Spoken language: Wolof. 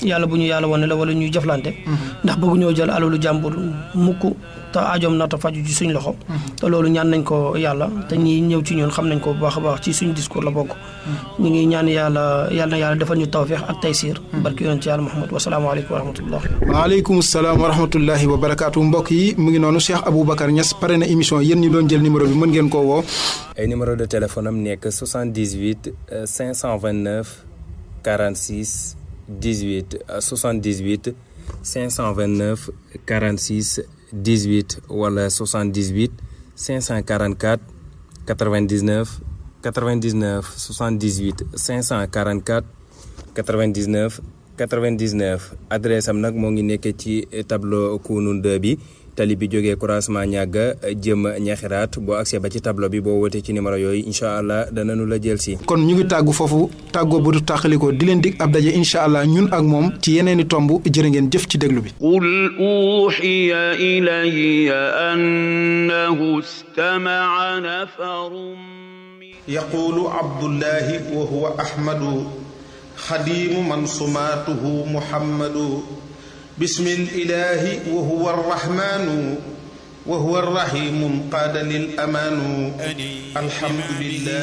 yàlla bu ñu yàlla wane la wala ñuy jëflante ndax bëggu ñoo jël alalu jàmbur mukk te aajoom na ta faju ci suñ loxo te loolu ñaan nañ ko yàlla te ñi ñëw ci ñun xam nañ ko bu baax a baax ci suñu discours la bokk ñu ngi ñaan yàlla yàlla na yàlla defal ñu tawfeex ak taysiir barki yonent ci yàlla Muhammad wasalaamaaleykum wa rahmatullah waaleykum salaam wa rahmatullahi wa barakaatu mbokk yi mu ngi noonu Cheikh Aboubacar Niass pare na émission yéen ñi doon jël numéro bi mën ngeen koo woo ay numéro de téléphone am nekk 78 529 46 18 78 529 46 18 wala 78 544 99 99 78 544 99 99 adresse am nag moo ngi nekk ci tableau Kounoune 2 bi tali bi jógee croisement ñàgga jëm ñaxiraat boo accès ba ci tableau bi boo wootee ci numéro yooyu incha allah danañu la jël si. kon ñu ngi tàggu foofu tàggoo bu du tàqalikoo di leen dig ab daje incha allah ñun ak moom ci yeneeni tomb jërë ngeen jëf ci déglu bi قل أوحي إلي أنه استمع نفر من يقول عبد الله وهو أحمد خديم من صماته محمد بسم الإله وهو الرحمن وهو الرحيم قاد للأمان الحمد لله